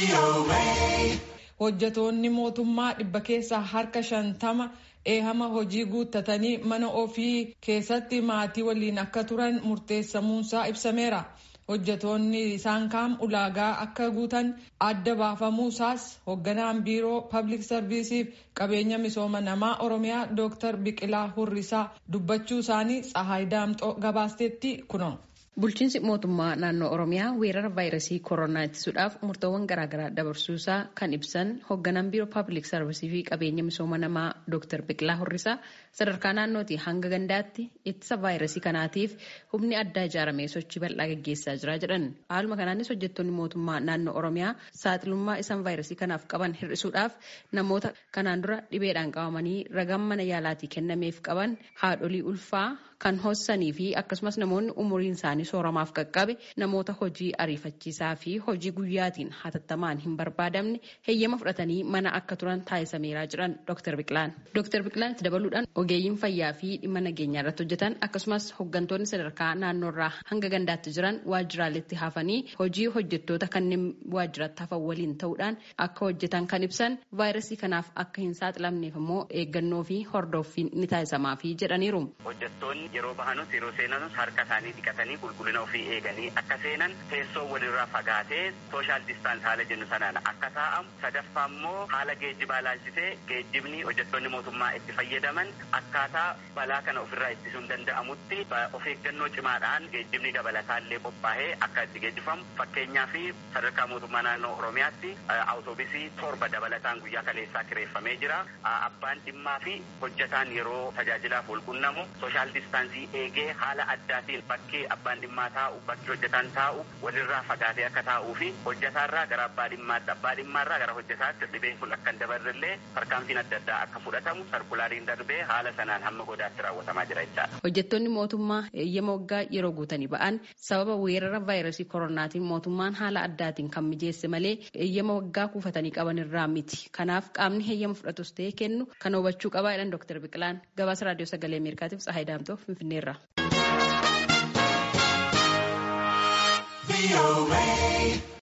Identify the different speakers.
Speaker 1: hojjetoonni mootummaa dhibba keessaa harka shantama eehama hojii guuttatanii mana ofii keessatti maatii waliin akka turan murteessamuunsaa ibsameera. hojjetoonni isaan kaan ulaagaa akka guutan adda baafamuusaas hoogganaan biiroo pablic sarviisiif qabeenya misooma namaa oromiyaa dooktar biqilaa hurrisaa dubbachuu isaanii tsahaay daamxoo gabaasteetti kuno.
Speaker 2: Bulchiinsi mootummaa naannoo Oromiyaa weerara vaayirasii koronaa ittisuudhaaf murtoowwan garaagaraa dabarsuusaa kan ibsan hoogganaan biiroo paabilik sarvisii fi qabeenya misooma namaa Dr. Biqilaa Horrisaa sadarkaa naannootii hanga gandaatti ittisa vaayirasii kanaatiif humni addaa ijaaramee sochii bal'aa gaggeessaa jira jedhan. Haaluma kanaanis hojjettoonni mootummaa naannoo Oromiyaa saaxilummaa isaan vaayirasii kanaaf qaban hir'isuudhaaf namoota kanaan dura dhibeedhaan qabamanii ragaan mana yaalaatii kennameef qaban haadholii ulfaa kan hossanii fi akkasumas namoonni umuriin isaanii sooramaaf qaqqabe namoota hojii ariifachiisaa fi hojii guyyaatiin hatattamaan hin barbaadamne heeyyama fudhatanii mana akka turan taasisameeraa jiran Dr. Biqilaan. Dr. Biqilaan itti dabaluudhaan ogeeyyiin fayyaa fi dhimma nageenyaa irratti hojjetan akkasumas hooggantoonni sadarkaa naannoorraa hanga gandaatti jiran waajjiraaleetti hafanii hojii hojjettoota kanneen waajjiratti hafan waliin ta'uudhaan akka hojjetan kan ibsan vaayirasii kanaaf akka hin saaxilamneef immoo eeggannoo fi hordoffiin ni taasisamaafii jedhaniiru.
Speaker 3: yeroo bahanus yeroo seenanus harka isaanii dhiqatanii qulqullina ofii eeganii akka seenan teessoo walirraa fagaatee sooshaal distaans haala jennu sanaan akka taa'amu sadaffaa immoo haala geejjibaa laalchisee geejjibni hojjettoonni mootummaa itti fayyadaman akkaataa balaa kana ofirraa ittisuun danda'amutti of eeggannoo cimaadhaan geejjibni dabalataallee qophaa'ee akka itti geejjifamu fakkeenyaa fi sadarkaa mootummaa naannoo oromiyaatti awutoobisii torba dabalataan guyyaa kaleessaa kireeffamee jira abbaan dhimmaa fi hojjetaan yeroo tajaajilaaf wal qunnamu sooshaal distaansii eegee haala addaatiin bakkee abbaan dhimmaa taa'u bakki hojjetaan taa'u walirraa fagaatee akka taa'uu fi hojjetaarraa gara abbaa dhimmaatti abbaa dhimmaarraa gara hojjetaatti dhibeen kun akka hin dabarrellee tarkaanfiin adda addaa akka fudhatamu sarkulaariin darbee haala sanaan hamma godaatti raawwatamaa jira jechaadha.
Speaker 2: Hojjettoonni mootummaa eeyyama waggaa yeroo guutanii ba'an sababa weerara vaayirasii koronaatiin mootummaan haala addaatiin kan mijeesse malee eeyyama waggaa kuufatanii qaban irraa miti. Kanaaf qaamni eeyyama fudhatus ta'ee kennu kan hubachuu qabaa jedhan Dr. Biqilaan gabaasa raadiyoo sagalee Ameerikaatiif Tsahaay Daamtoo Finfinneerra.